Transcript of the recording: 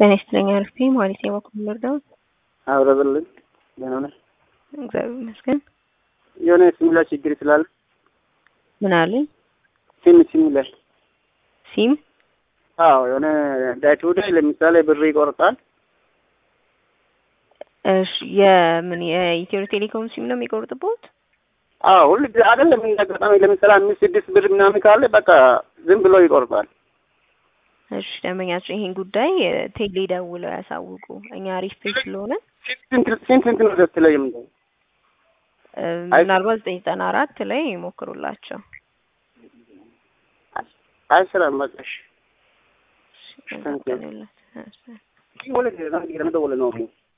ጤና ይስጥልኝ አልፌ ማለት የበኩል ልርዳዎት? አብረብልን ደህና ነሽ? እግዚአብሔር ይመስገን። የሆነ ሲም ላይ ችግር ስላለ ምን አለኝ? ሲም ሲም ላይ ሲም አዎ የሆነ ዳይቱ ላይ ለምሳሌ ብር ይቆርጣል። እሺ የምን የኢትዮ ቴሌኮም ሲም ነው የሚቆርጥበት? አዎ ሁሉ ጊዜ አይደለም እንደ አጋጣሚ ለምሳሌ አምስት ስድስት ብር ምናምን ካለ በቃ ዝም ብሎ ይቆርጣል። እሺ ደንበኛቸው ይሄን ጉዳይ ቴሌ ደውለው ያሳውቁ። እኛ አሪፍ ፔጅ ስለሆነ ስንት ስንት ስንት ነው ዘት ላይ የምንለው? ምናልባት ዘጠኝ ዘጠና አራት ላይ ይሞክሩላቸው። አይሰራም በቃ እሺ። እሺ፣ መልካም ቀን ይሁንልዎት። ወለ ለምን ደወለ ነው